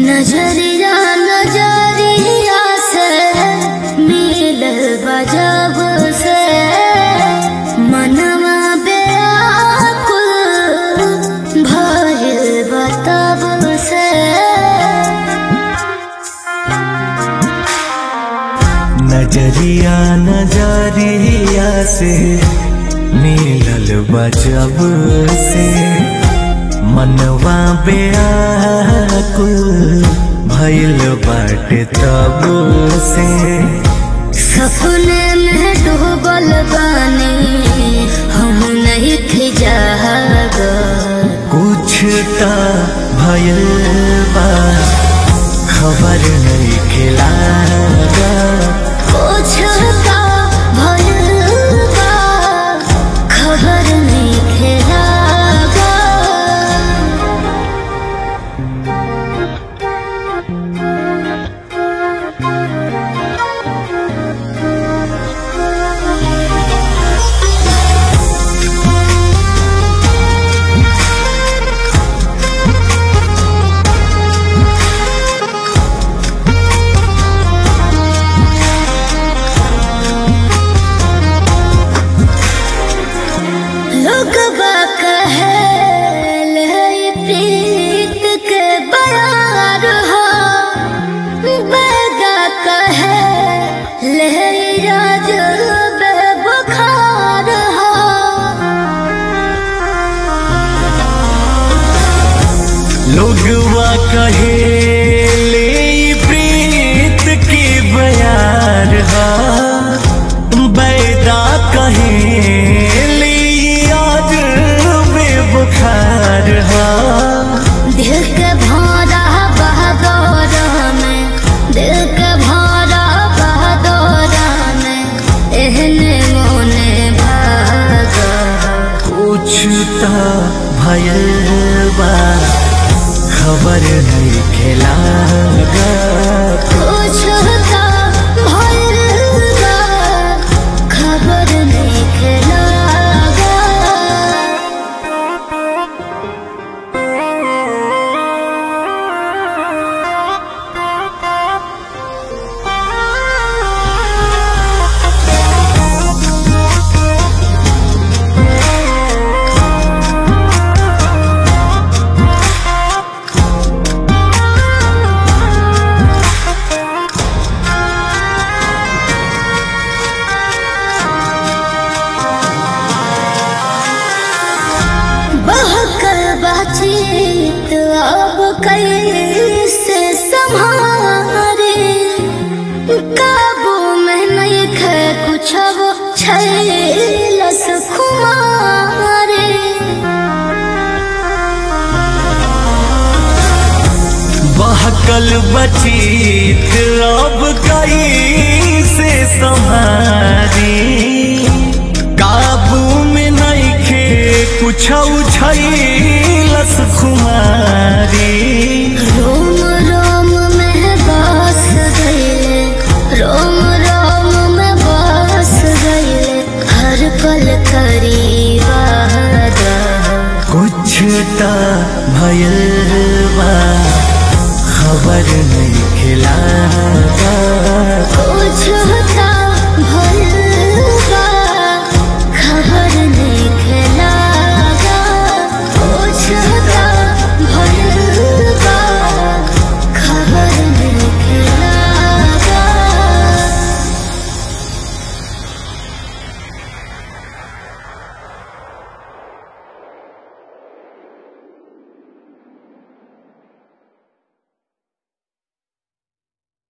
नजरिया नजरिया से मिल बजब से मनवा बेकुल भइल बतब से नजरिया नजरिया से मिलल बजब से मनवा बेकुल भइल बाटे तब से सपने में डूबल बानी हम नहीं थी जाग कुछ त भइल बा खबर नहीं खिला कुछ का भइल बा, खबर नहीं खेलागा लोग कहे ले प्रीत के बयार हो बैगा कहे ले राज बुखार हो लोगवा कहे ले ई प्रीत की बयार हा बैदा कहे ले ई आज बेबुखार हा दिल के भौरा बहदौर में दिल के भौरा बहदौर में एहने मोने भागा कुछ त भयल बा खबर नहीं खेला कुछ का भइल बा, खबर नहीं खेलागा बहकल बातचीत अब कैसे संभारे काबू में नहीं खे कुछ अब छैलस खुमारे बहकल बचीत अब कई से संहारी काबू में नहीं खे कुछ उछलस खुम